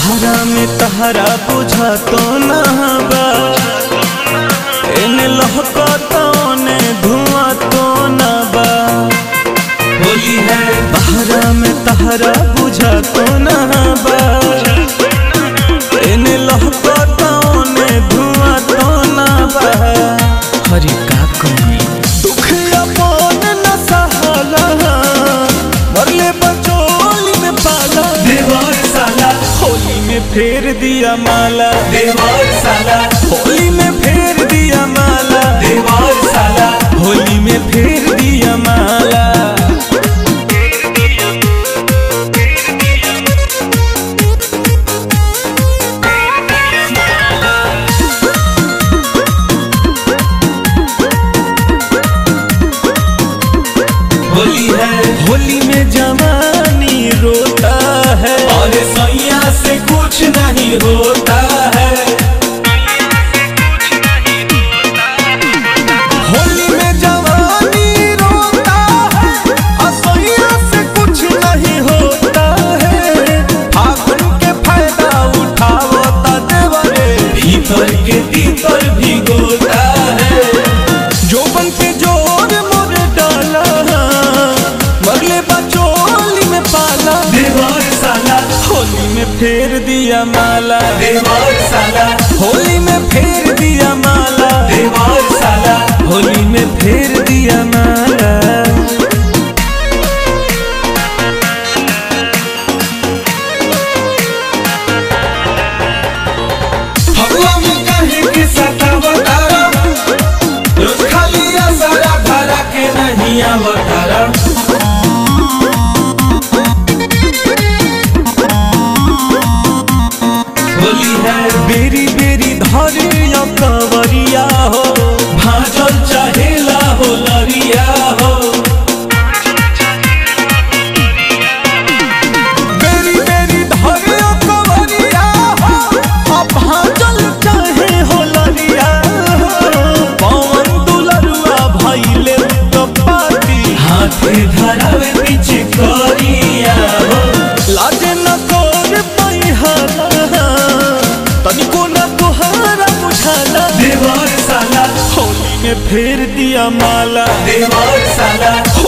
बहरा में तहरा बुझा तो ना बा एने लहका तो ने धुआं तो ना बा होली है बहरा में तहरा बुझा तो ना बा एने लहका तो ने धुआं तो ना बा हरी का कमी दुख अपन न सहाला मरले बचोली में पाला देवर साला होली में फेर दिया माला देवर साला होली में फेर दिया माला देवर साला होली में फेर दिया माला होली है होली में जवानी रोता है और सैया से कुछ नहीं होता है होली में जवानी रोता है असैया से कुछ नहीं होता है फागुन के फायदा उठावता देवरे भीतर के भीतर भी गोता है जोबन पे जोर मोर डाला मरले बचोली में पाला देवर साला होली में फेर दिया माला देवर साला होली में फेर दिया माला देवर साला होली में फेर दिया माला हवा में कहे के सतावतारा रोज खाली सारा धारा के नहीं आवतारा होली है बेरी बेरी धरिया कवरिया हो भाजल चाहेला हो लरिया हो बेरी बेरी धरिया कवरिया हो अब भाजल चाहे हो लरिया हो पवन दुलरुआ भइले तो पाती हाथे धरावे पीछे करिया हो लाजे न कोर पैहाला तनिको न तोहारा बुझाला देवर साला होली में फेर दिया माला देवर साला